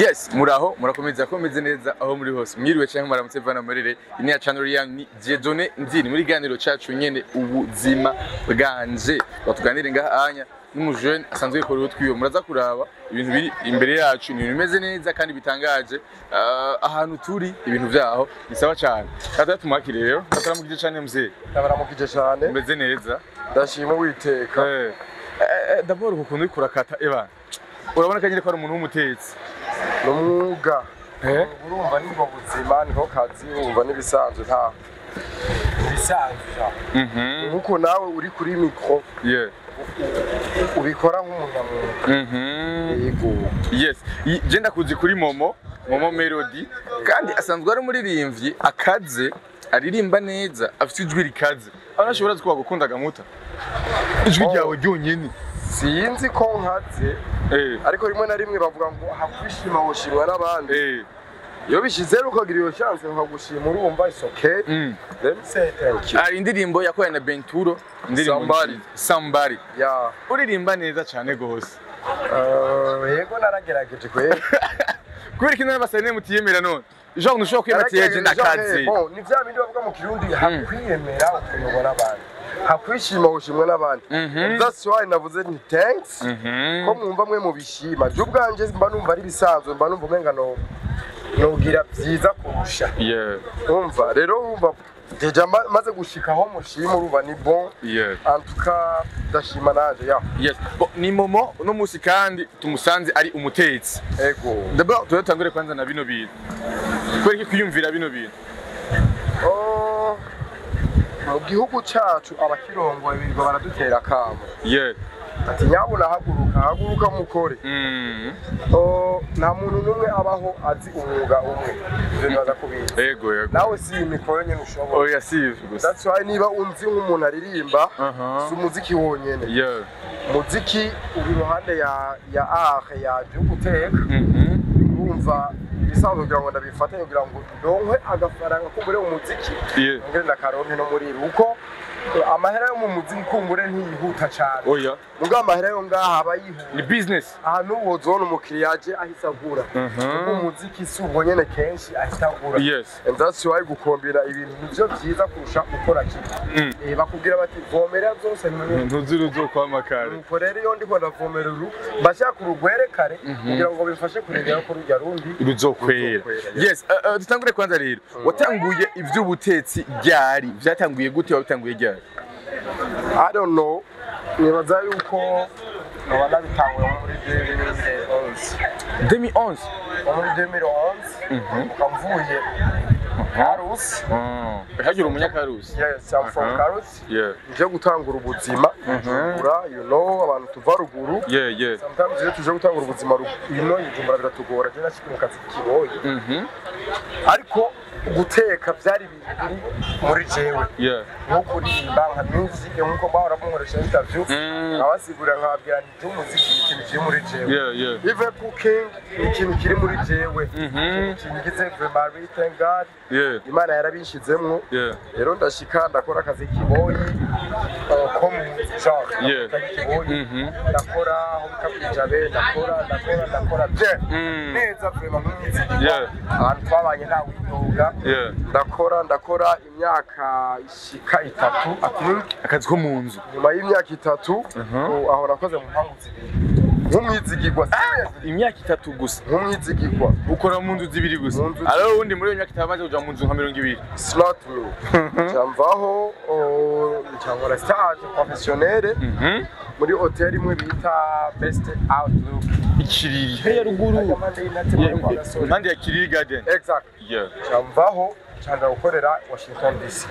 yes muraho murakomeza ko meze neza aho muri hose mwiriwe cyangwa muramutse vana marire ini ya channel ya ni Dieudonné Ndini muri ganiro cacu nyene ubuzima bwanje batuganire ngaha anya n'umujene asanzwe yikora utwiwe muraza kuraba ibintu biri imbere yacu ni ibintu bimeze neza kandi bitangaje Ah, ahantu turi ibintu vyaho ni sawa cyane kata tumwakire rero kataramukije cyane mzee ndabaramukije cyane meze neza ndashima uwiteka eh eh, d'abord ukuntu uriko urakata eba urabona kanyere ko ari umuntu w'umutetsi ni umwuga eh urumva nibwo buzima niho kazi urumva n'ibisanzwe nta ibisanzwe mhm nk'uko nawe uri kuri mikoro yeah ubikora nk'umunyamwuga mhm yego yes I- je ndakuzi kuri momo momo melody kandi asanzwe ari umuririmbyi akaze aririmba neza afite ijwi rikaze aho nashobora kuba gukunda gamuta ijwi Oh. ryawe ryonyene sinzi ko nkaze eh ariko rimwe na rimwe bavuga ngo hakwishima woshimwa n'abandi eh iyo bishyize rero ukagira iyo chance bakagushima urumva it's okay mm. let me say thank you hari indirimbo yakoranye na Benturo indirimbo Somebody. nziza. somebody ya uririmba neza cyane gose eh, yego naragerageje kwera kubera ko n'abasane mutiyemera none jean ntushobora kwiyematiye je ndakaze Bon, ni vya bindi bavuga mu kirundi hakwiyemera ukuyobora abandi hakwishima ushimwe n'abandi Mhm. that's why navuze nti thanks Mhm. ko mwumva mwe mubishima je ubwanje mba numva ari bisanzwe mba numva umenga no nogira vyiza kurusha yeah umva rero umva deja ma- maze gushika aho mushima urumva ni bon yeah en tout cas ndashima nanje ya yes Bo, ni momo uno musi kandi tumusanze ari umutetsi ego D'abord turatangure kwanza na bino bintu kubera iki kwiyumvira bino bintu Oh, mu gihugu cacu abakirongoye birirwa baradutera akamo yeah ati nyabuna haguruka haguruka mukore mm. Oh, nta muntu n'umwe abaho azi umwuga umwe ivyo nibaza kubizi ego ego nawe si iyi mikoro nyene ushobora oya sivyo gusa that's why niba unzi nk'umuntu aririmba Aha. si umuziki wonyene yeah umuziki uri iruhande ya ya art ya byo guteka mhm urumva ibisanzwe kugira ngo ndabifate kugira ngo ndonke agafaranga kumbure mu muziki yeah ngere ndakaronke no muri ibi kuko eh, amahera yo mu muziki kumbure ntiyihuta cane oya muga amahera yo ngaha aba yihuta ni business ahantu wozona umukiriya aje ahise agura Mhm. ubwo umuziki si ubwo nyene kenshi ahita agura yes and that's why gukombera ibintu nivyo vyiza kurusha gukora kimwe Mm. Eh, bakubwira bati vomera byose ni ntuzira uzokwama kare nuko rero iyo ndiko ndavomera uru mbashaka urugwere kare kugira ngo bimfashe kurengera ko rujya rundi ruzokwera Ruzokwera, yes uh, uh, dutangure kwanza rero watanguye ivy'ubutetsi ryari vyatanguye gute wabitanguye ryari I don't know nibaza yuko nkaba nabitanguye nko muri 2011 2011 nko muri 2011 ukamvuye Karusi hagira umunyakarusi yes I'm from Aha. Karusi yeah nje gutangura ubuzima Bujumbura you know abantu tuva ruguru yeah yeah sometimes iyo tuje gutangura ubuzima ruguru ino Bujumbura biratugora je nashika mu kazi kiboye mhm ariko guteka byari ibintu biri muri jewe yeah nko kuririmba nka music nkuko bahora bunkoresha interview Mm. abasigurira nkababwira nti by'umuziki ni ikintu kiri muri jewe yeah yeah even cooking ni ikintu kiri muri jewe Mhm. kingize vraiment thank God yeah imana yarabishizemwo yeah rero ndashika ndakora akazi kiboyi uh, ko mu genre Yeah. akazi kiboyi Mhm. ndakora aho bita kwijabe ndakora ndakora ndakora je Mm. neza vraiment nk'umwizigirwa Yeah. ahantu twabanye nta widoga yeah ndakora ndakora imyaka ishika itatu I think. akazi ko mu nzu nyuma y'imyaka itatu Mhm. ubu aho nakoze mu mpangu zibiri nk'umwizigirwa seriously, imyaka itatu gusa nk'umwizigirwa ukora mu nzu zibiri gusa Mu nzu alors ubundi muri iyo myaka itanu maze kuja mu nzu nka mirongo ibiri It's not me cyamvaho cyangwa stage professionnelle mhm muri hoteli imwe bita best outlook ikiriri hariya ruguru Impande y'inate muri kwa Gasore. impande ya kiriri garden exact yeah cyamvaho cyanja gukorera washington dc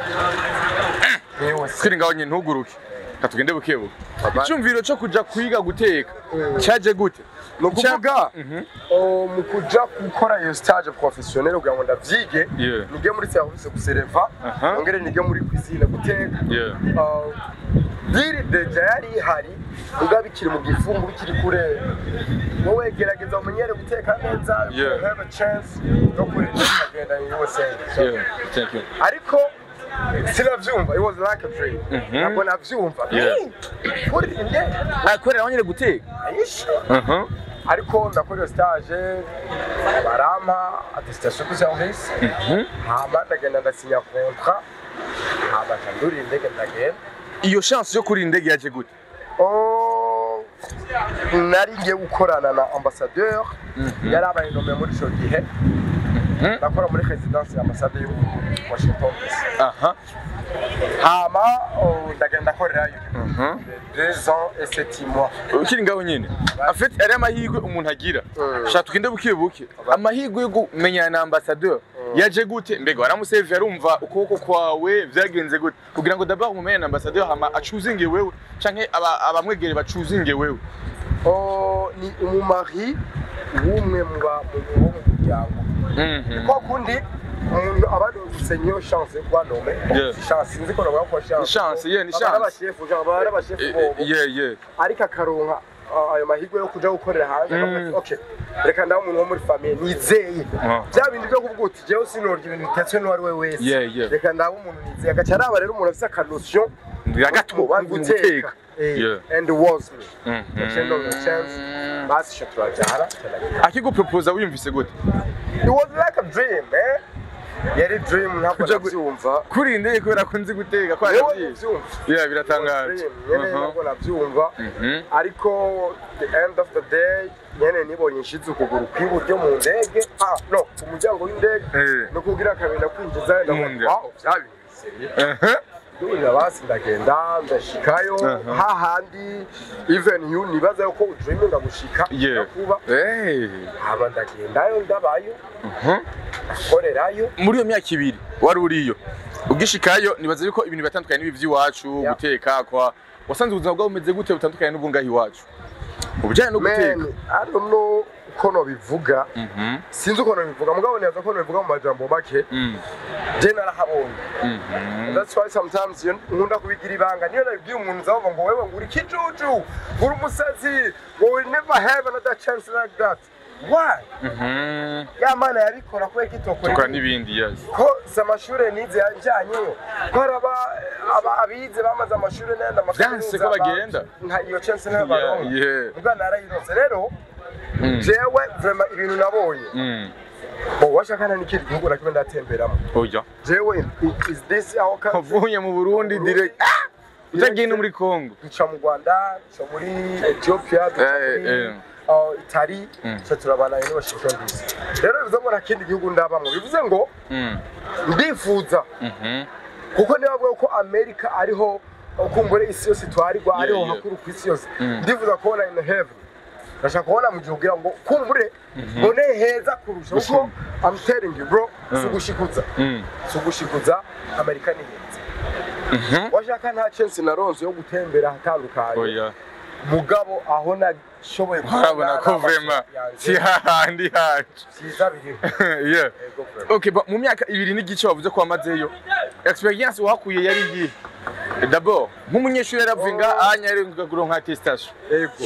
yewe se twiri ngaho nyine ntuguruke reka tugende bukebuke Baba- icyumviro cyo kuja kwiga guteka cyaje gute ni ukuvuga Mhm. oh, mu kuja gukora iyo stage professionnelle kugira ngo ndavyige Yeah. nige muri service gusereva Aha. nongere nige muri cuisine guteka yeah Uh, biri deja yari ihari ubwo bikiri mu gifungu bikiri kure wowe gerageza umenyere guteka neza Yeah. you have a chance yo kurira ukagenda USA So, yeah thank you ariko sinavyumva it was like a dream Mhm. ntabwo navyumva Yeah. kuri indege akorera nyine guteka ayishe aha ariko ndakora iyo stage barampa attestation de service Mhm. hama ndagenda ndasinya contrat hama ndurira indege ndagenda iyo chance yo kuri indege yaje gute Oh, nari ngiye gukorana na ambassadeur Mhm. yari abaye nome muri ico gihe Mhm. nakora muri residence ya ambasade yo Washington DC aha hama oh, ndagenda ndakorerayo aha deux ans et sept mois ukiri ngaho nyine afite ari amahirwe umuntu agira Mm. shaka tugende buke buke amahirwe yo kumenyana na ambassadeur yaje gute mbega waramusevye arumva ukuboko kwawe vyagenze gute kugira ngo d'abord umumenye na ambassadeur hama acuzinge wewe canke aba- abamwegere bacuzinge wewe Oh, ni umumari w'umwe mu ba- mu- wo mu muryango Mhm. kwa kundi umuntu aba ari gusenya iyo chance yo kuba nome Yeah. si chance sinzi ko navuga ko chance Ni chance, yeah, ni Aba chance. ari abashefu genre aba ari abashefu Eh, bobo eh, yeah yeah ariko akaronka uh, ayo mahirwe yo kuja gukorera hanze Mm. akavuga ati, okay reka ndabe umuntu wo muri famiye nizeye Ah. bya bindi byo kuvuga uti jewe sinorya ibintu bitetswe n'uwo ari we wese Yeah, yeah. reka ndabe umuntu nizeye agaca araba rero umuntu afise akanosiyo gato mu mu guteka Eh, Yeah. and was me Mhm. Gaciye ndonka chance basi ico turajana akiguproposa wiyumvise gute it was like a dream eh yari dream ntabwo Kuja gu- navyumva kuri indege kubera ko nzi guteka ko Yewe aravyishe navyumva. yeah biratangaje Dream, nyene Aha. ntabwo navyumva Mhm. ariko the end of the day nyene nibonye nshize ukuguru kw'iburyo mu ndege ah no ku muryango w'indege Eh. no kugira kabiri kwinjiza Mu nda. wow vyabinzeye Aha. ndurira basi ndagenda ndashikayo Aha. hahandi even you nibaza yuko udreaminga gushika Yeah. kuba Hey. hama ndagendayo ndabayo Mhm. korerayo muri iyo myaka ibiri wari uriyo ugishikayo nibaza yuko ibintu bitandukanye n'ibi by'iwacu Yeah. guteka kwa wasanze ubuzima bwawe bumeze gute butandukanye n'ubwo ngaho iwacu ubujyanye no guteka man i don't know uko nobivuga Mhm. sinzi uko nobivuga mugabo neza ko nobivuga mu majambo make Mm. je narahabonye Mhm. That's why sometimes iyo nkunda kubigira ibanga niyo nabibwiye umuntu uzavuga ngo wewe ngo uri kijuju uri umusazi ngo will never have another chance like that why Mhm. ya mana yabikora kubera ko itokora tukora ibindi. n'ibindi yes ko si amashuri nize yanjyanyeyo ko hari aba- aba- abize bamaze amashuri n'ayandi Vyanse ko bagenda. nta iyo chance Yeah, n'abaronka yeah. ubwo narayirose rero Mm. jewe vraiment ibintu nabonye Mm. bo washakana n'ikindi gihugu na kimwe ndatemberamo oya jewe is this our country wavuye mu burundi direct Ah! utagiye no muri congo duca mu rwanda duca muri ethiopia duca Eh, muri eh. uh, itali Mm. duca turabana ni washington dc rero bivuze ngo nta kindi gihugu ndabamwe bivuze ngo Mm. ndifuza Mhm. kuko niba bavuga ko amerika ariho kumbure isi yose itwarirwa Yeah, ariho yeah. hakuru ku isi yose Mm. ndifuza kubona in heaven ndashaka kubona mu gihe ugira ngo kumbure mbone heza kurusha kuko i'm telling you bro si ugushikuza Mm. si ugushikuza amerika ni heza Mhm. washaka nta chance naronse yo gutembera ahatandukanye oya mugabo aho nashoboye harabona ko vrema si hahandi hacu cyiza biriho yeah Yego vrema. okay but mu myaka ibiri n'igice wavuze ko wamazeyo experience wakuye yari iyihe d'abord nk'umunyeshuri yaravuye nga anya yari kuronka attestation yego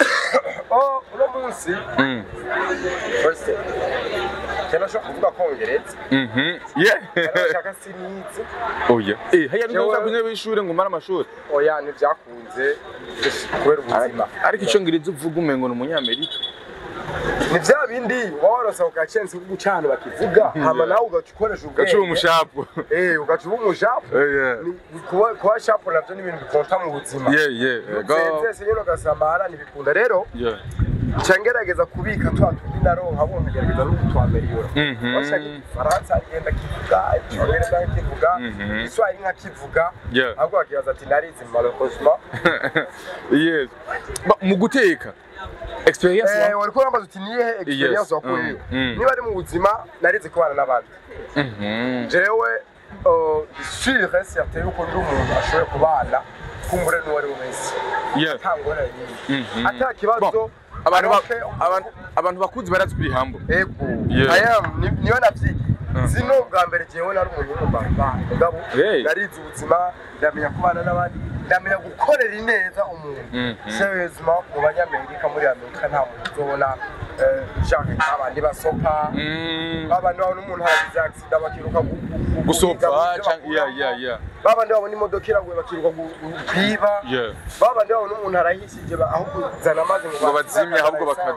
oh uno munsi Mm. first cyane ashobora kuvuga kongereza Mhm. Yeah. arashaka sinizi Oya. Eh, haya Jewe- ntuza kunywa b'ishure ngo umare amashuri. oya ntibyakunze kubera ubuzima Ariko icongereza uvuga umengo ni umunyamerika. ni bya bindi waba waronse ako gacensi ko guca ahantu bakivuga hama nawe ugaca ukoresha ubwenge Gacuba umushapu. eh ugaca uba umushapu Eh, yeah. Ni- kuba kuba shapu nabyo ni ibintu bikonta mu buzima Yeah, yeah. Go. zese nyine ugasamara ntibikunda rero Yeah. nca ngerageza kubika twa tundi naronka bo nkagerageza no kutwameriyura Mhm. washaka igifaransa agenda akivuga icyongereza akivuga Mhm. igiswahili nkakivuga Yeah. ahubwo bakibaza ati narizi malheureusement Yes. Ba- Mu guteka. Experience Eh, wa? wari kurambaza uti niyihe experience Yes. wakuyeyo Mm, mm. niba ari mu buzima narizi kubana n'abandi Mhm. jewe uh, sure certain yuko ndi umuntu ashoboye kubana kumbure n'uwo ari we wese Yeah. nta ngorane nyinshi Mhm. ata kibazo Bon, abantu ba- aroke- abantu abantu bakuzi barazi kuri hambo. ego Yeah. I am ni- niyo navyigiye Mhm. zino bwa mbere jewe nari umuntu w'umubamba mugabo Hey. narize ubuzima ndamenya kubana n'abandi ndamenya gukorera ineza umuntu Mhm. seriousement mu banyamerika muri amerika nta muntu uzobona eh, genre abandi basopa Mm. babandi babona umuntu aragize accident bakiruka gu- gu- gu- gusopa guhiga mu byo canke yeah bakuramo. yeah yeah babandi babona imodoka iraguye bakiruka gu- gu- kwiba yeah babandi babona umuntu arahishije ba- aho kuzana amazi ngo Ngo bazimye, ahubwo baka-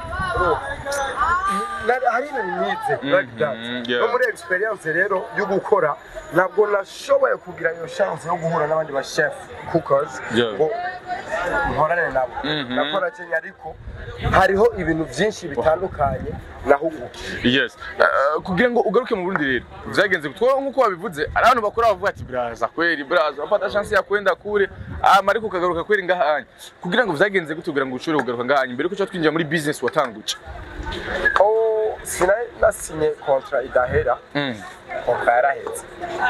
baka hari ibintu nize like that Mhm, yeah. no muri experience rero yo gukora ntabwo nashoboye kugira iyo chance yo guhura n'abandi ba chef cookers Yeah. ngo nkorane nabo Mhm. nakora Kenya ariko hariho ibintu byinshi bitandukanye nahugukiye yes Uh, kugira ngo ugaruke mu Burundi rero vyagenze gutwa nkuko wabivuze ari abantu bakora bavuga ati braza kweri braza wapata chance ya kwenda kure ama ariko ukagaruka kweri ngahanye kugira ngo vyagenze gute kugira ngo ushobore kugaruka ngahanye mbere ko twinjira muri business watanguje oh sinari nasinye kontra idahera mm. kontra yarahetse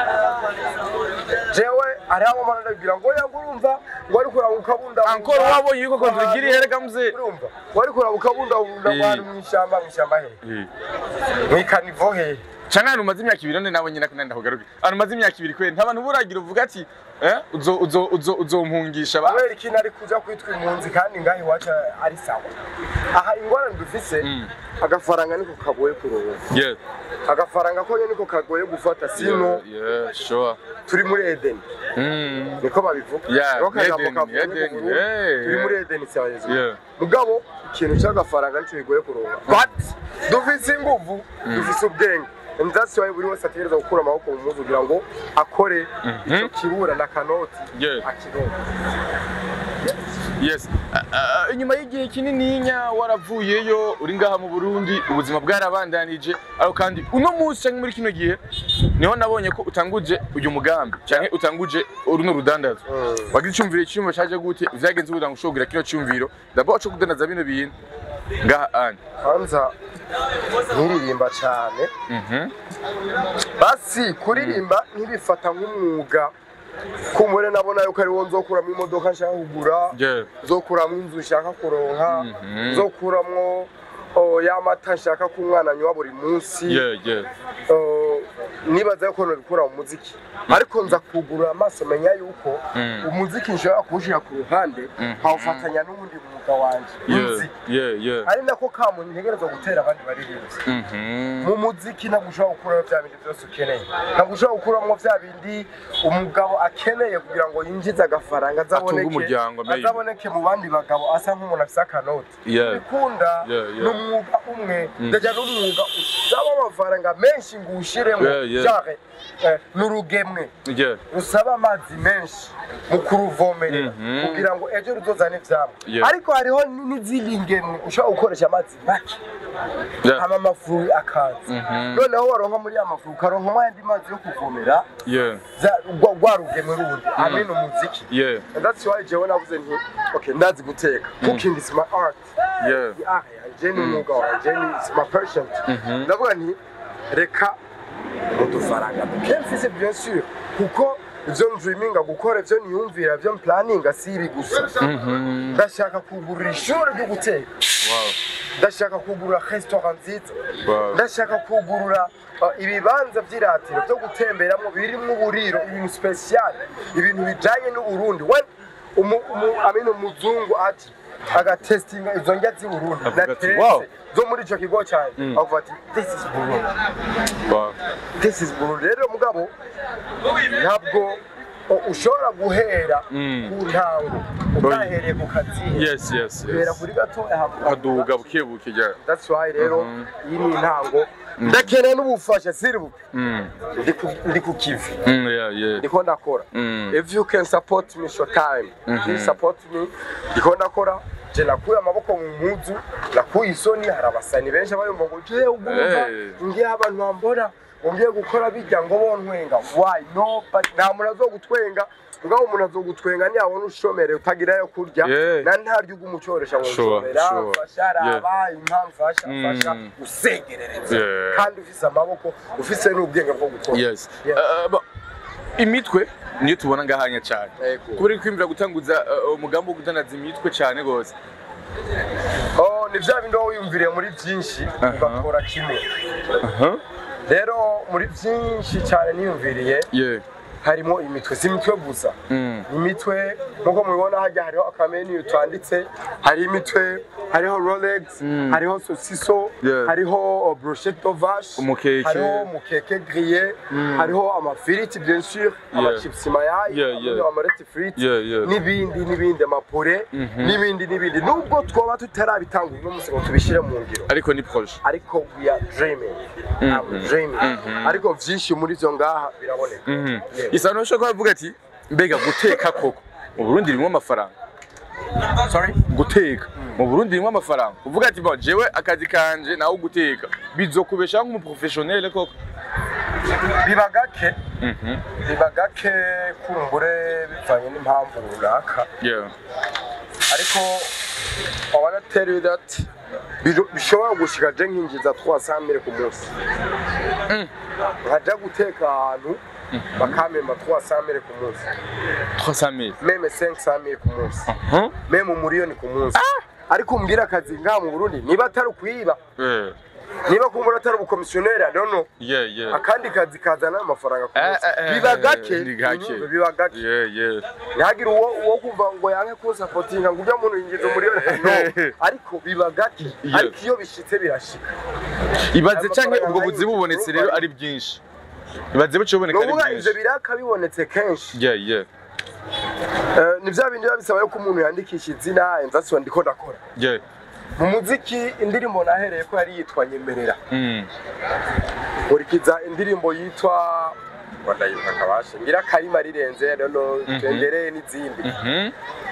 jewe hariho abamana ndabwira ngo yangu urumva ngo ariko urabuka ukabundabunda Encore wabonye yuko kontra igira ihere kamze urumva ngo ariko urabuka ukabundabunda Eh. ngo hano mu ishyamba mu ishyamba hehe Eh. mu ikanivo hehe Chana hano umaze imyaka ibiri none nabo nyina kandi ndakugaruke. Hano umaze imyaka ibiri kweri nta bantu buragira uvuga ati eh uzo uzo uzo uzompungisha ba. kubera iki nari kuja kwitwa impunzi kandi ngaho iwacu ari sawa aha ingorane dufise Mm. agafaranga niko kagoye kuronka Yes. agafaranga ko nyene niko kagoye gufata sino Yeah, yeah, sure. turi muri edeni Mm. niko babivuga Yeah, Niko kajambo Eden, kavuye ku Eden, Burundi. yeah, turi yeah. muri edeni cyaheze Yeah. mugabo ikintu cy'agafaranga nicyo bigoye kuronka but dufise inguvu dufise ubwenge and that's why buri wese ategereza gukura amaboko mu muzi kugira ngo akore icyo kibura na kanoti Yeah. akironka Yes. Uh, uh, inyuma y'igihe kinininya waravuyeyo uri ngaha mu Burundi ubuzima bwarabandanije ariko kandi uno munsi cyangwa muri kino gihe niho nabonye ko utanguje uyu mugambi cyangwa utanguje runo rudandazo Mm. wagize icyumviro icyumviro cyaje gute vyagenze kugira ngo ushobore kino cyumviro d'abord cyo kudandaza bino bintu ngaha ane hanza nkiririmba cyane Mhm. basi kuririmba ntibifata nk'umwuga kumure nabona yuko ariwo nzokuramo imodoka nshaka kugura Yeah. nzokuramo inzu nshaka kuronka Mhm. nzokuramwo oh, ya mata nshaka ko umwana anywa buri munsi Yeah, yeah. Oh, nibaza yuko nabikura mu muziki ariko nza kugurura amaso menya yuko Mm. umuziki nshobora kuwushyira ku ruhande Mhm. nkawufatanya n'ubundi mwuga wanje Yeah, nzi yeah, yeah. ari nako kamuntu ntegereza gutera abandi baririmbyi Mhm. mu muziki ntabwo ushobora gukuramo bya bindi byose ukeneye ntabwo ushobora gukuramo bya bindi umugabo akeneye kugira ngo yinjize agafaranga azaboneke umuryango, maybe. azaboneke mu bandi bagabo asa nk'umuntu afite akanoti Yeah. bikunda Yeah, yeah. ni umwuga umwe ndajya n'umwuga usaba amafaranga menshi ngo uwushyiremo Yeah, yeah. genre eh, ni urugemwe Yeah. rusaba amazi menshi mu kuruvomerera Mhm. kugira ngo ejo ruzozane ivyamwa Yeah. ariko hariho n- n'izindi ngemwe ushobora gukoresha amazi make Yeah. hama amafuru akaza Mhm. noneho waronka muri ya mafuru ukaronkamo ayandi mazi yo kuvomera Yeah. za- rwa rwa rugemwe rundi hamwe n'umuziki Yeah. and that's why jewe navuze nti okay ndazi guteka cooking is my art Yeah. Ni art yanje ni umwuga wanje ni is my passion ndavuga nti reka udufaranga duke mfise bien sûr kuko ivyo ndriminga gukora ivyo niyumvira ivyo mplaninga si ibi gusa Mhm. ndashaka kugurira ishuri ryo guteka Wow. ndashaka kugurira restaurant nziza Wow. ndashaka kugurura uh, ibibanza vy'iratiro vyo gutemberamwo birimwo uburiro ibintu special ibintu bijanye n'uburundi we umu, umu, amene umuzungu ati agatestinga izo ndya z'i burundi Avuga ati, natetse "Wow." zo muri ico kigo canje avuga ati this is burundi Wow. this is burundi rero mugabo ntabwo uh, ushobora guhera Mm. ku ntango utahereye ku kazihe Yes, yes, guhera yes. kuri gatoya hama Kaduga buke buke ja. That's why rero iyi ni intango ndakeneye n'ubufasha siribu Mm. ndi ku- ndi ku kivi Mm, yeah, yeah. ndiko ndakora Mm. if you can support me short time please support me ndiko ndakora je nakuye amaboko mu mpuzu nakuye isoni hari abasani benshi abayumva ngo je ugumva Hey. ngiye abantu bambona ngo ngiye gukora bijya ngo bontwenga why no but nta muntu azogutwenga mugabo umuntu azogutwenga ntiyabona ushomere utagira yo kurya Yeah. na ntarya ugumucoresha ngo Sure, nshomera sure. fasha raba impamvu fasha Mm. fasha usegerereza Yeah. kandi ufise amaboko ufise n'ubwenge bwo gukora Yes. Yeah. Uh, ba- imitwe niyo tubona ngahanya cyane Yego. kubera kwimvira gutanguza uh, umugambi wo gudandaza imitwe cyane gose Oh, ni vya bindi wowe wiyumviriye muri byinshi Aha. ugakora kimwe aha rero muri byinshi cyane niyumviriye yeah harimo imitwe si imitwe gusa Mm. imitwe nkuko mubibona hajya hariho akamenu twanditse hari imitwe hariho rolex hariho sosiso Yeah. hariho brochette de vache Umukeke. hariho umukeke grillé hariho amafiriti bien sûr amachips mayayi Yeah, yeah. amareti friti Yeah, yeah. n'ibindi n'ibindi amapure n'ibindi n'ibindi nubwo twoba tutarabitangura uno munsi ngo tubishyire mu ngiro ariko ni proje ariko we are dreaming I'm dreaming ariko vyinshi muri vyo ngaha biraboneka Yeah. isano ushobora kuvuga ati mbega guteka koko mu Burundi ririmo amafaranga sorry guteka mu Burundi ririmo amafaranga uvuga ati bon jewe akazi kanje nawe guteka bizokubeshaho nk'umuprofessionnel koko biba gake biba gake kumbure bivanye n'impamvu runaka yeah ariko I wanna tell you that biro- bishobora gushika je nkinjiza 300 mille ku munsi nkaja guteka ahantu bakamemba 300 mille ku munsi 300 000 meme 500 mille ku munsi Huh? meme umuriyoni ku munsi ariko umbwira akazi ngaha mu Burundi niba atari ukwiba yeah niba kumbura atari ubukomisiyoneri I don't know yeah yeah akandi kazi kazana amafaranga ku Eh, munsi eh, eh, biba gake ni gake. unyumve, biba gake yeah yeah ntihagire uwo uwo kumva ngo yanke kunsapotinga ngo ujya muntu yinjiza umuriyoni no ariko biba gake Yeah. ariko iyo bishitse birashika ibaze Aya canke mafaranga ubwo buzi nayo, bubonetse urumva rero ari- ari byinshi ibaze buce buboneka ari nuvuga ivyo byinshi biraka bibonetse kenshi yeah yeah Eh, ni vya bindi biba bisaba yuko umuntu yandikisha izina enzasiwa ndiko ndakora yeah mu muziki indirimbo nahereye ko yari yitwa nyemerera mm nkurikiza indirimbo yitwa wandayitwa kabashe ngira karima rirenze nono tendereye n'izindi mhm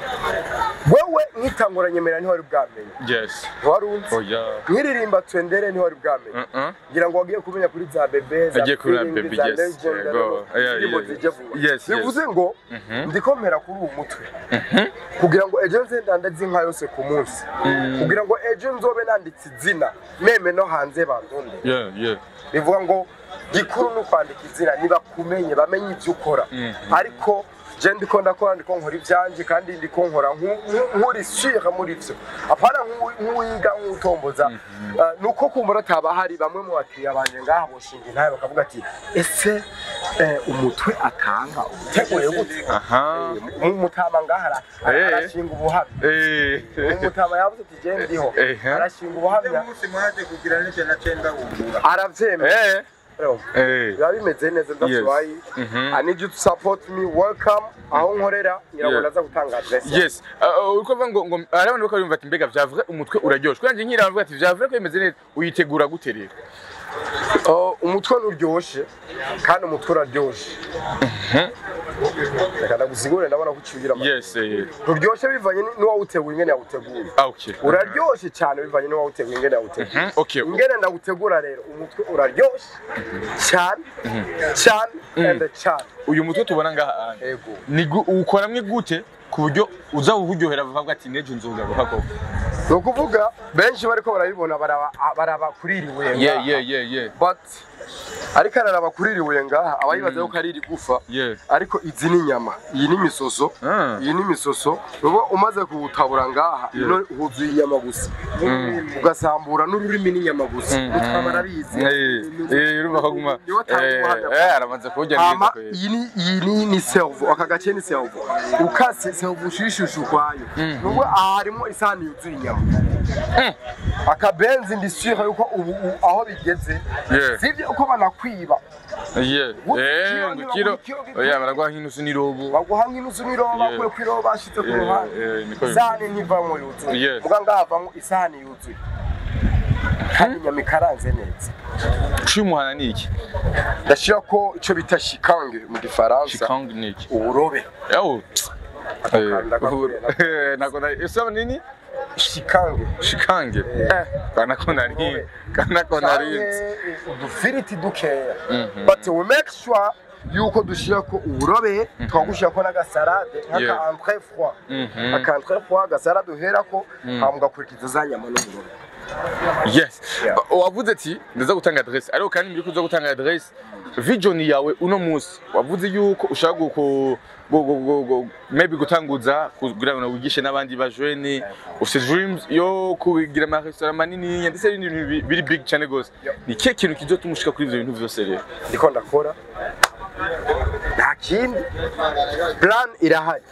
wewe nkitangura nyemerera ntiwari bwamenye yes ntiwari unzi oh yeah nkiririmba twendere ntiwari bwamenye uh -uh. ngira ngo wagiye kumenya kuri za bebe za Agiye kuri za Feeling, Bebe, za yes. Legend, Yego. nono, Yeah, indirimbo yeah, zije vuba yes, yes. bivuze ngo ndiko mpera kuri uwo mutwe kugira ngo ejo nze ndandaze inka yose ku munsi kugira ngo ejo nzobe nanditse izina meme no hanze bandonde yeah yeah bivuga ngo gikuru ni ukwandika izina nibakumenye bamenye ibyo ukora ariko je ndiko ndakora ndiko nkora ivyanje kandi ndiko nkora nku- nku- nkuri sure muri vyo apana nku- nk'uwiga nk'utomboza Uh, nuko kumbura ataba hari bamwe mu bakiriya banje ngaha boshinga intaye bakavuga ati ese eh, umutwe atanga uteguye gute aha mu mutama ngaha ara- Eh. arashinga ubuhamya eh umutama yavuze ati je ndiho Eh. arashinga ubuhamya umunsi mwaje kugira n'icyo nacenda wumvura aravyemera eh eh biba bimeze neza that's Yes. why Mhm. I need you to support me welcome aho nkorera ngira ngo Yeah. naza gutanga address yes uh, uko bavuga ngo ngo hari abantu bako bumva ati mbega vyavure umutwe uraryoshe kwanje nkira bavuga ati vyavure ko bimeze neza uyitegura gute rero Uh, umutwe nuryoshe kandi umutwe uraryoshe reka ndagusigure ndabona ko uciwira yes eh nturyoshe bivanye ni- n'uwawuteguye ingene yawuteguye ah okay uraryoshe cyane bivanye n'uwawuteguye ingene yawuteguye Mhm, okay ingene ndawutegura rero umutwe uraryoshe cyane cyane and cyane uyu mutwe tubona ngaha anje yego ni gu- uwukoramwe gute ku buryo uza uwuryohera bavuga ati nejo nzogaruka koko ni ukuvuga benshi bariko barabibona baraba baraba kuri iri buye yeah ngaha. yeah yeah yeah but ariko araraba kuri iri buye ngaha aba yibaza yuko ari irigufa yeah ariko izi ni inyama iyi ni imisoso Ah. iyi ni imisoso uba umaze kuwutabura ngaha ino huzuye inyama gusa ugasambura n'ururimi n'inyama gusa mutwe barabizi eh eh urumva ko guma Niwe atanga ubuhamya eh eh, aramaze kurya hama neza kweli iyi ni iyi ni ni servo aka gace ni servo ukase servo ushishusha ukwayo nubwo aha harimo isahani yuzuye inyama akabenzi ndi sure yuko ubu ubu aho bigeze Yeah. sivyo uko banakwiba yeah Wo- eh kiro ngo ni kiro kiro- oya baragwa nk'inusu n'irobo baguha nk'inusu n'iroba Yeah. bakuye ku iroba bashyize ku Yeah, ruhande yeah, niko bimeze. isahani ntivamo yuzuye Yes. muga ngaha havamo isahani yuzuye kandi inyama ikaranze neza cimuhana ni iki ndashira ko icyo bita shikange mu gifaransa chikang ni iki uburobe yawo Akakanda kakure eh nako na isaba nini shikange shikange eh kana ko nari kana ko nari canke udufiriti dukeya but we make sure yuko dushirako uburobe tukagushyirako n'agasarade Yeah. nk'aka entre froid Mhm. aka entre froid agasarade uherako hama ugakurikiza za nyama n'uburobe yes Yeah. wavuze ati ndaza gutanga adresse ariko kandi mbiri kuza gutanga adresse vision yawe uno munsi wavuze yuko ushaka guko go- go- go- go- maybe gutanguza kugira ngo wigishe n'abandi bajene ufite dreams yo kugira ama restaurant manini ndetse n'ibintu bi- biri big cyane gose Yeah. ni kihe kintu kizotuma ushika kuri ivyo bintu vyose rero ndiko ndakora nta kindi plan irahari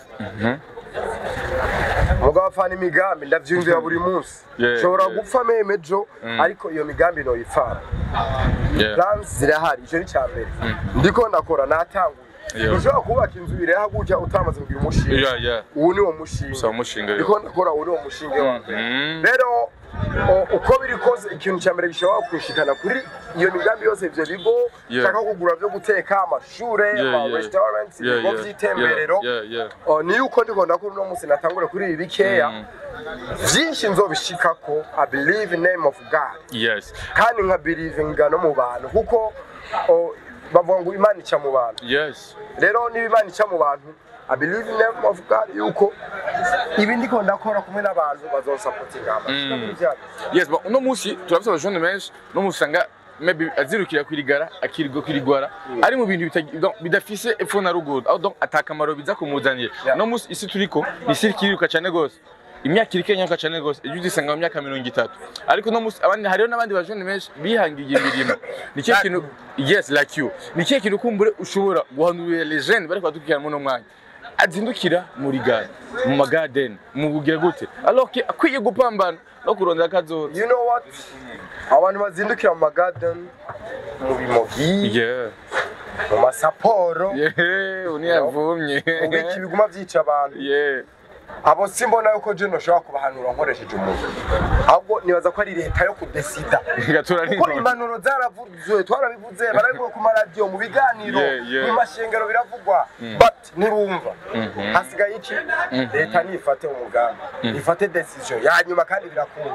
mugabo afana imigambi ndavyumvira buri munsi Yeah, nshobora yeah. gupfa meme ejo ariko iyo migambi noyipfana Yeah. plans zirahari icyo ni cya mbere ndiko ndakora natanguye Yeah. ushobora kubaka inzu ireha gutya utamaze kugira umushinga Yeah, yeah. ubu ni wo mushinga Usaba umushinga, ndiko ndakora ubu ni wo mushinga wa mbere Mhm. rero o- uko biri kose ikintu cya mbere gishobora kushikana kuri iyo migambi yose ivyo bigo Yeah. nshaka kugura vyo guteka amashure Yeah, ama yeah. restaurants Yeah, ibigo yeah. vy'itemberero Yeah, yeah. O, ni yuko ndiko ndakora uno munsi natangure kuri ibi bikeya Mm. vyinshi nzobishikako i believe in name of god Yes. kandi nka believe no mu bantu kuko o, bavuga ngo imana ica mu bantu Yes. rero niba imana ica mu bantu i believe in name of god yuko ibi ndiko ndakora kumwe n'abantu bazonsapotinga amashika muri vya bintu. Yes, but uno munsi turafite abajone benshi no musanga maybe azirukira kwirigara akirirwa kwirigwara ari mu bintu bitagi- donc bidafise epfo na ruguru aho donc atakamaro biza kumuzanira Yeah. no munsi isi turiko ni isi kiriruka cyane gose imyaka iri kenyaruka cyane gose ejo uzisanga mu myaka mirongo itatu ariko no munsi abandi hariho n'abandi bajone benshi bihangiye imirimo ni kihe kintu yes like you ni kihe kintu kumbure ushobora guhanurira les jeunes bari kwadukira muri uno mwanya azindukira muri gare mu magarden mu bugira gute alors que akwiye gupambana no kurondera akazoza you know what abantu bazindukira mu magarden mu bimogi Yeah. mu masaporo Yeah, uniyavumye. mu biki biguma vyica abantu Yeah. abo simbona yuko je noshobora kubahanura nkoresheje umuntu ahubwo nibaza ko ari leta yo kudesida Gatura kuko n'inkoni. impanuro zaravuzwe twarabivuze barabivuga ku maradiyo mu biganiro Yeah, yeah. mu mashengero biravugwa but ntibumva hasigaye iki leta nifate umugambi ifate decision ya nyuma kandi birakunda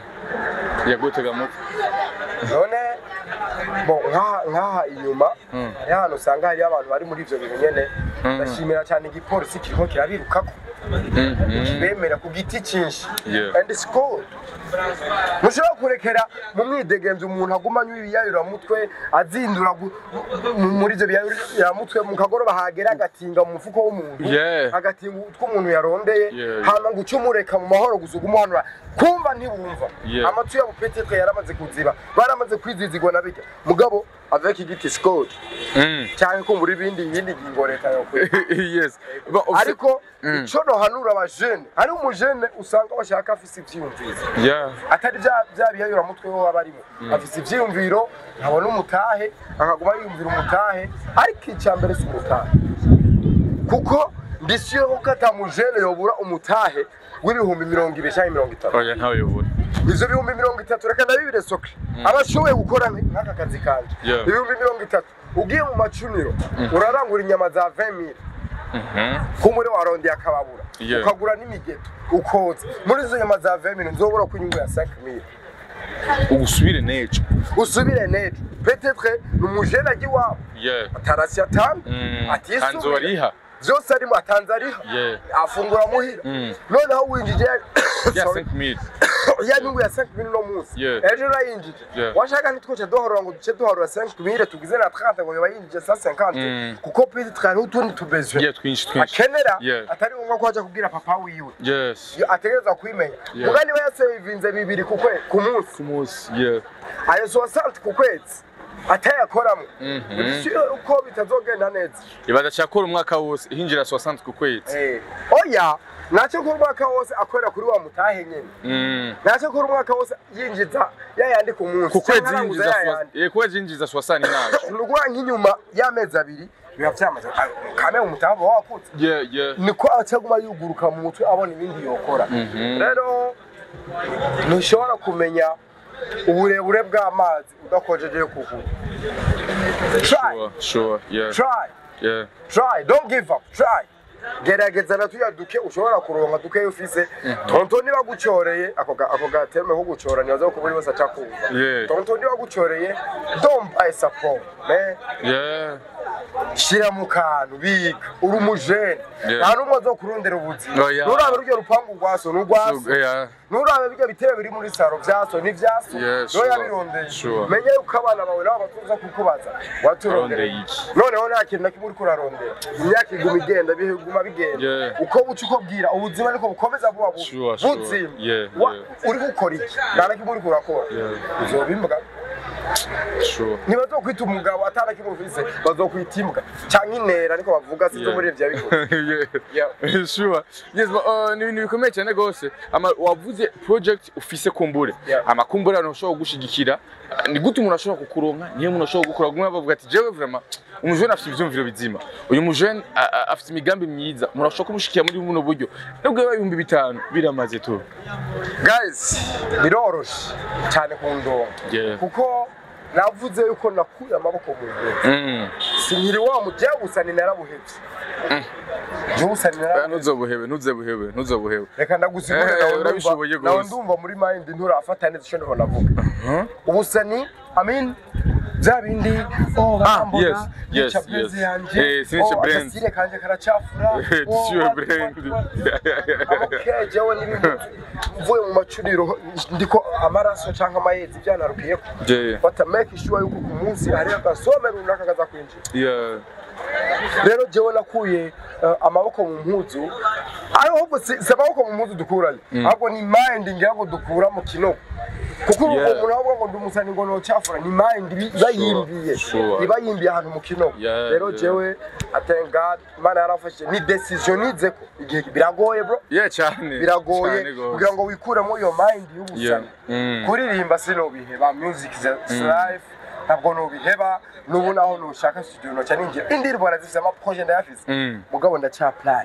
Yagutega mutwe. none bo nk'aha nk'aha inyuma hariho ahantu usanga hariyo abantu bari muri ivyo bintu nyene ndashimira cyane igipolisi kiriko kirabirukako bemera ku giti cyinshi Yeah. and it's good mushobora kurekera mu mwidegemvyo umuntu aguma anywa ibiyayuramutwe azindura gu- mu- muri ivyo biyayuramutwe mu kagoroba hagera agatinga mu mufuko w'umuntu Yeah. agatinga utwo umuntu yarondeye Yeah. hama ngo uce umureka mu mahoro gusa ugumuhanura kumva ntibumva Yeah. amatwi yabo petetre yaramaze kuziba baramaze kwizizigwa na bijya mugabo avec igiti scott Mm. cyangwa kumbura ibindi ibindi ngingo leta yokora Yes. Bon, au fait- ariko Mm. ico nohanura abajene hari umujene usanga bashaka afise ivyiyumviro Yeah. atari vya vya biyayura mutwe wo aba arimo afise ivyiyumviro ntabona umutahe akaguma yiyumvira umutahe ariko icya mbere si umutahe kuko ndisiyo ko ata mujene yobura umutahe w'ibihumbi mirongo ibiri cyangwa mirongo itatu Oya ntawe yobura. ivyo bihumbi mirongo itatu reka ndabibire soke abashoboye gukora nk'aka kazi kanje Yeah. ibihumbi mirongo itatu ugiye mu macuniro urarangura inyama za 20000 Mhm. kumure warondeye akababura Yeah. ukagura n'imigeto ukoza muri izo nyama za 20000 nzobura ko inyungu ya 5000 Ugusubire nejo. usubire nejo petetre ni umujene ajya iwabo Yeah. atarasi atanu Mm. atisubire Kanzo ariha. vyose arimo atanze ariha Yeah. afungura muhira Mm. noneho winjije Ya Sorry. 5000. ya nyungu ya 5000 no munsi Yeah. ejo urayinjije Yeah. washaka ntitwoce duharura ngo duce duharura 5000 tugize na 30 ngo yoba yinjije 150 Mm. kuko petetre hariho utundi tubezwe Yeah, twinshi twinshi. akenera Yeah. atari ngombwa ko aja kubwira papa wiwe Yes. Yo ategereza kwimenya Yeah. muga niba yasevinze bibiri ku kwe ku munsi Ku munsi. Yeah. ayo soixante ku kwezi atayakoramo Mhm. sio uko bitazogenda neza Ibaza cyakora umwaka wose hinjira 60 ku kwezi. Eh, oya ntacyo kuri umwaka wose akorera kuri wa mutahe nyene Mm. ntacyo kuri umwaka wose yinjiza yayandi ku munsi Ku kwezi canke aranguza yinjiza yayandi. 60. Eh, ku kwezi yinjiza 60 naje. ni ukuvuga nk'inyuma y'amezi abiri biba vyamaze kame umutahe uba wakutse Yeah, yeah. niko acaguma yuguruka mu mutwe abona ibindi yokora Mhm. rero ntushobora kumenya uburebure bw'amazi udakojeje kuguru try Sure, sure. Yeah. try Yeah. try don't give up try gerageza na tuya duke ushobora kuronka duke ufise tonto niba gucoreye ako ga- ako gateme ko gucora nibaza ko buri wese aca kumva Yeah. tonto niba gucoreye don't buy support man Yeah. shira mu kantu biga uri umujene Yeah. nta n'umwe azokurondera ubuzima Oya. nurabe ruryo rupangu rwaso n'urwaso So, yeah. nurabe birya bitebe biri muri saro vyaso n'ivyaso Yeah, niyo sure. yabirondeye Sure. menya yuko abana bawe nabo batuza kukubaza waturondeye Arondeye iki? noneho nta kintu na kimwe uriko urarondera imyaka iguma igenda biguma bigenda Yeah. uko buca uko bwira ubuzima niko bukomeza buba bubi Sure, sure. buzima Yeah, Wa- yeah. uri gukora iki nta na kimwe uriko urakora Yeah. uzoba imbwa sure ntibazokwita umugabo atana kimuvise bazokwita imbwa canke intera niko bavuga sinzi Yeah. muri ivyo bigo Yeah. sure yes but, uh, ni ibintu bikomeye cyane rwose ama wavuze project ufise kumbure Yeah. amakumbure abantu bashobora kugushigikira ni gute umuntu ashobora kukuronka niyo umuntu ashobora gukora gumwe bavuga ati jewe vraiment umujene afite ivyumviro bizima uyu mujene a- a- afite imigambi myiza umuntu ashobora kumushikira muri buno buryo nubwo yaba ibihumbi bitanu biramaze tu guys biroroshe cyane ku ndongo Yeah. kuko navuze yuko nakuye amaboko mu ntoki Mm. sinkiri wa mujewe gusa ni narabuhevye jewe gusa ni Eh, narabuhevye ntuzobuhebe ntuzobuhebe ntuzobuhebe reka ndagusigure Eh, nawe ndumva- urabishoboye nawe gose. ndumva muri mind nturafata neza icyo ndiho navuga Huh? ubusa ni amin bya bindi oh barambona yes, yes, nica blaze yes. yanje Eh, sinica oh brand. agasire kanje karacafura oh, Sure what, brand. what, what. okay jewe n'ibintu mvuye mu macuriro ndiko amaraso canke amayezi byanarukiyeko Yeah. bata make sure yuko ku munsi hari agasome runaka kaza kwinjira Yeah. rero jewe nakuye eh, amaboko mu mpuzu ahubwo si si amaboko mu mpuzu dukurayo ahubwo ni mind ngira ngo dukura mu kinogo kuko ubu Yeah. umuntu avuga ngo ndi umusani ngo nocafura ni mind iba- iba yimbiye sure. iba yimbiye ahantu mu kinogo Yeah, rero yeah. jewe I thank God Imana yarafashije ni decision nizeko igihe biragoye bro Yeah, cyane biragoye cyane gose. kugira ngo wikuremo iyo mind y'ubusani Yeah. Mm. kuririmba sinobiheba music is a- is life ntabwo nobiheba n'ubu naho nushaka studio noca ninjira indirimbo barazifise amaproje ndayafise Mm. mugabo ndacaplani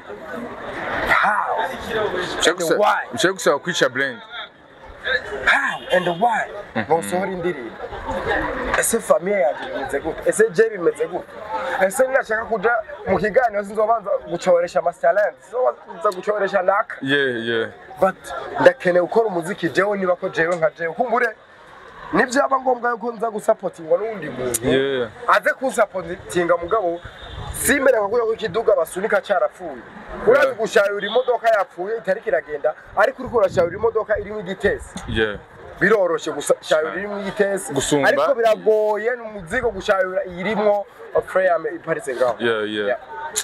how Ushaka gusa- why? ushaka gusaba kwica brand how and why nosohora indirimbo ese famiye yanjye bimeze gute ese je bimeze gute ese nashaka kuja mu kiganiro sinzobanza gucoresha amasalent sinzobanza gucoresha naka yeah yeah but ndakeneye gukora umuziki jewe niba ko jewe nka jewe kumbure nibyaba ngombwa yuko nza gusapotingwa n'uwundi muntu Yeah. aze kunsapotinga mugabo simbere nka ko ikiduga basunika carapfuye urazi gushayura imodoka yapfuye itariko iragenda ariko uriko urashayura imodoka irimo igitesi yeah biroroshe gushayura irimo igitesi Gusumba. ariko biragoye ni umuzigo gushayura irimwo frame iparitse ngaho yeah yeah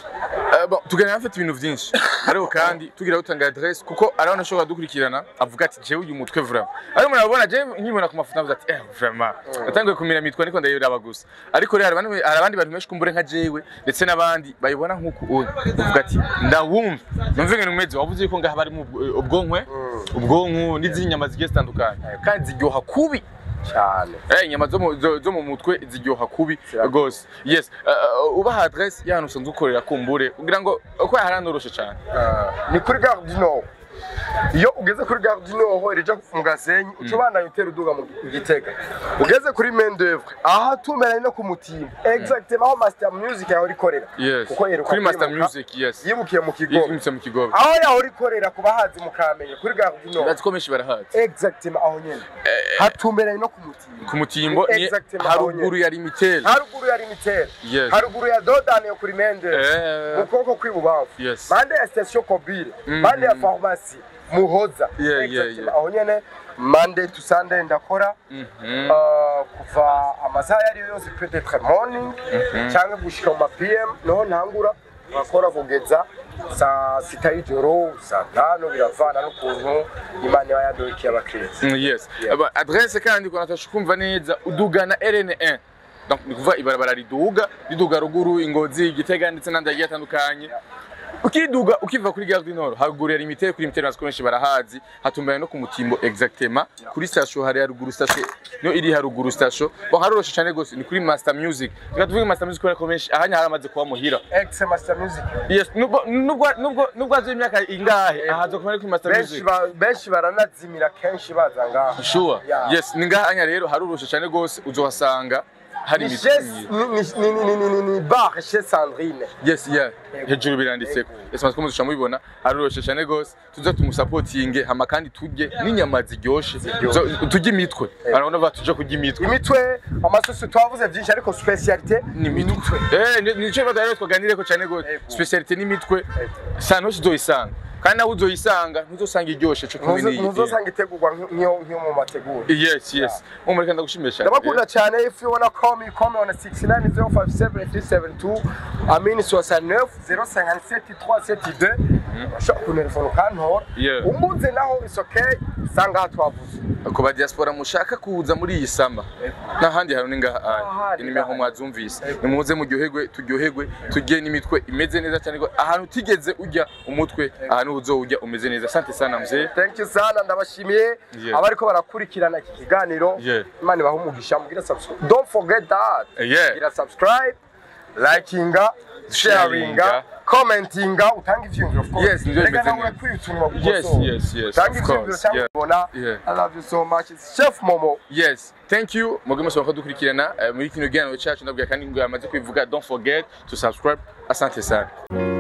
Eh, bon, tuganira afite ibintu byinshi ariko kandi tugira gutanga adresse kuko arabona ashobora dukurikirana avuga ati jewe uyu mutwe vraiment ariko murabona je nkibona ku mafoto navuze ati eh vraiment natangiye kumira mitwa niko ndayiraba gusa ariko rero hari abandi- hari abandi bantu benshi kumbure nka jewe ndetse n'abandi bayibona nk'uko uyu uvuga ati ndawumva numva ibintu umeze wavuze yuko ngaha barimo ubw- ubwonkwe ubwonko n'izindi nyama zigiye zitandukanye kandi ziryoha kubi cyane Eh, inyama zo mu- zo- zo mu mutwe ziryoha kubi rwose yes Eh, eh, ubaha adresse y'ahantu usanzwe ukorera kumbure kugira ngo uko haranoroshye cyane ni kuri gare du nord iyo ugeze kuri gare du nord rija mu gasenyi uca ubandanya utera uduga mu gitega ugeze kuri main d'oeuvre aha tumeranye no ku mutimba exactement aho master music yahora ikorera yes kuko yeruka kuri master kwimuka, music yes yimukiye mu kigo yimutse mu kigobe aho yahora ikorera ku bahazi mukamenye kuri gare du nord ndazi ko benshi barahazi exactement aho nyene hatumberanye no ku mutimba ku mutimbo ni Exactement, aho haruguru nyene. ya limitel haruguru ya limitere Yes. haruguru ya dodani yo kuri main d'oeuvre Eh, mu kuboko kw'ibubamfu Yes. bande ya station kobile bande ya farumasi muhoza Yeah, yeah, Exactement. yeah. aho nyene mande to sunday ndakora mhm. uh, kuva amasaha ayo ariyo yose peut-être morning cyangwa gushika mu ma pm niho ntangura nkakora kugeza saa sita y'ijoro saa tanu biravana n'ukuntu imana iba yadukiye abakirisi Mm, yes Yeah. Aba- adresse kandi ko natasha kumva neza udugana rn1 donc ni kuvuga ibarabara riduga riduga ruguru ingozi igitega ndetse n'andi agiye atandukanye ukiduga ukiva kuri gare du nord haruguru ya limitere kuri limitere natwe benshi barahazi hatumbanye no ku mutimbo exactement kuri station hari haruguru station niyo iri haruguru station bon haroroshe cyane gose ni kuri master music reka tuvuge master music kubera ko benshi ahanya haramaze kuba muhira ex master music yes nubwo nubwo nubwo nubwo azi imyaka ingahe ahaza kuba ari kuri master benshi music ba- benshi baranazimira kenshi baza ngaho sure Yeah. yes ni ngahanya rero haroroshe cyane gose uzohasanga hari ni imiti chez ni ni ni ni ni ni bar chez Sandrine yes yeah hejuru biranditseko ese maze ko muzisha mubibona haroroshe cyane gose tuza tumusapotinge hama kandi turye n'inyama ziryoshe Zo- turye imitwe arabona ba tuje kurya imitwe imitwe amasosi twavuze byinshi ariko specialité ni imitwe eh ni- nico bibazo rero twaganireko cyane gose Ego. speciality n'imitwe sana hose uzoyisanga kandi nawe uzoyisanga ntuzosanga iryoshe cyo kumwe n'iyi ntuzosanga itegurwa nk'iyo nk'iyo mu mategura yes yes mu muri kandi gushimira cyane ndabakunda cyane if you wanna call me call me on 69057 amin 69 057 372 ushobora kuntelefona ukantora Yeah. umbuze naho is okay sangaha twavuze ku ba diaspora mushaka kuza muri iyi sama n'ahandi hantu ni ngaha Ahandi, aya inimero ngaha. mwazumvise nimuze muryoherwe turyoherwe tujye n'imitwe imeze neza cyane ko ahantu utigeze ujya umutwe ahantu uzowujya umeze neza asante sana mzee thank you sana ndabashimiye Yeah. abariko barakurikirana iki kiganiro Yeah. imana ibahe umugisha mubwire subscribe don't forget that yeah gira subscribe likinga sharinga Sharinga. commentinga utanga ivyiyumviro of course. Yes, nivyo Erega bimeze nawe neza. kwiyutunwa Yes, yes, yes, utanga of ivyiyumviro course, cyangwa yeah. ubona Yeah. i love you so much It's chef momo yes thank you muge mushobora kudukurikirana eh, muri kino kiganiro cyacu ndabwira kandi ngo yamaze kwivuga don't forget to subscribe asante sana